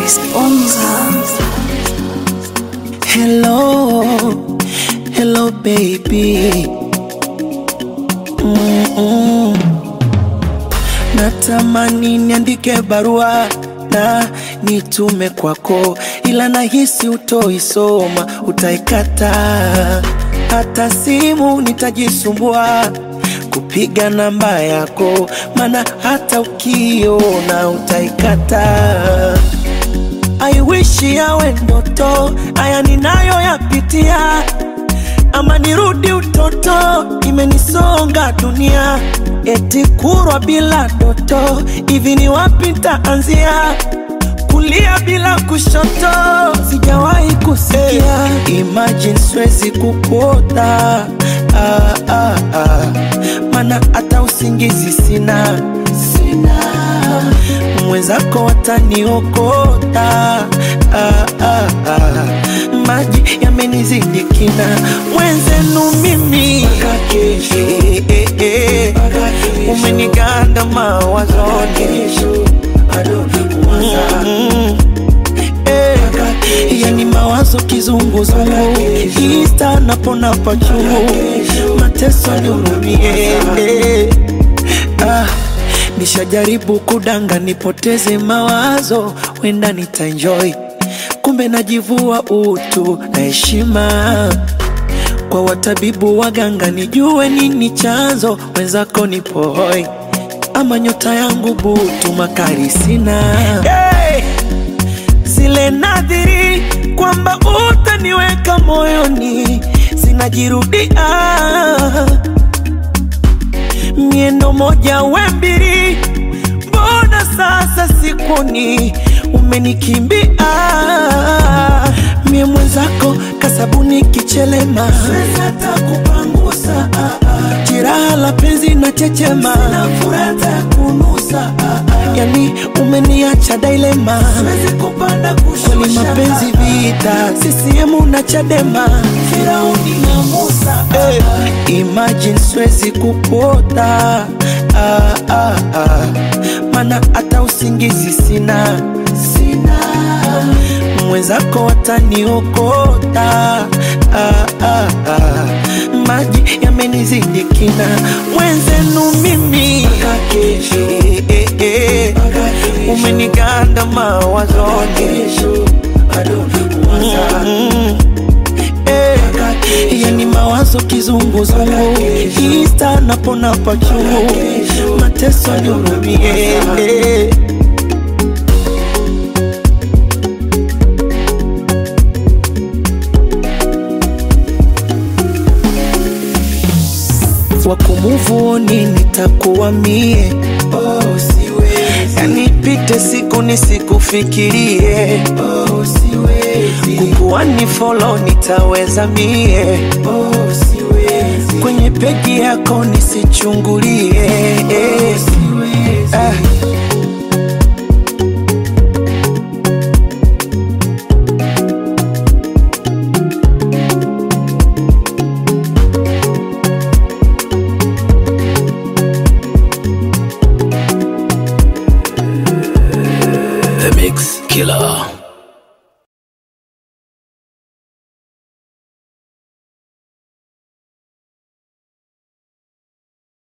Chris Bonza. Hello, hello baby. Mm-mm. Natamani niandike barua na nitume kwako, ila nahisi utoisoma, utaikata. Hata simu nitajisumbua kupiga namba yako, maana hata ukiona utaikata. I wish yawe ndoto, haya ninayoyapitia, ama nirudi utoto, imenisonga dunia, eti kurwa bila doto, hivi ni wapi nitaanzia? Kulia bila kushoto, sijawahi kusikia. Imagine siwezi kukuota ah, ah, ah. Mana hata usingizi sina, sina mwenzako wataniokota ah, ah, ah. maji yamenizidi kina mwenzenu mimi eh, eh, eh. umeniganda mawazoni Mm, eh. yani mawazo kizunguzungu ista napona pachungu mateso nihurumie eh. ah. Nishajaribu kudanga nipoteze mawazo, wenda nitaenjoy, kumbe najivua utu na heshima kwa watabibu waganga, nijue nini chanzo, wenzako nipo hoi, ama nyota yangu butu, makari sina hey! zile nadhiri kwamba utaniweka moyoni zinajirudia miendo moja we mbili, mbona sasa sikuni umenikimbia? Mie mwenzako kasabuni kichelema, siwezi hata kupangusa jiraha la penzi na chechema, sina furata kunusa yani umeniacha dailema, siwezi kupanda kushusha, kwani mapenzi vita, CCM na Chadema, Firauni na Musa hey. Imagine siwezi kupota ah, ah, ah. Mana hata usingizi sina, sina. Mwenzako wataniokota ah, ah, ah. Maji yamenizidi kina, mwenzenu mimi eh, eh, eh. Umeniganda mawazoni Mm, eh. Yani mawazo kizunguzungu ista napona pachungu mateso nihurumie eh. wakumuvuni nitakuwa mie oh, siwezi. Yani pite siku nisikufikirie oh, siwezi. kukuwa ni follow nitaweza mie oh, siwezi. kwenye peji yako nisichungulie oh, siwezi. Ah. The Mix Killer.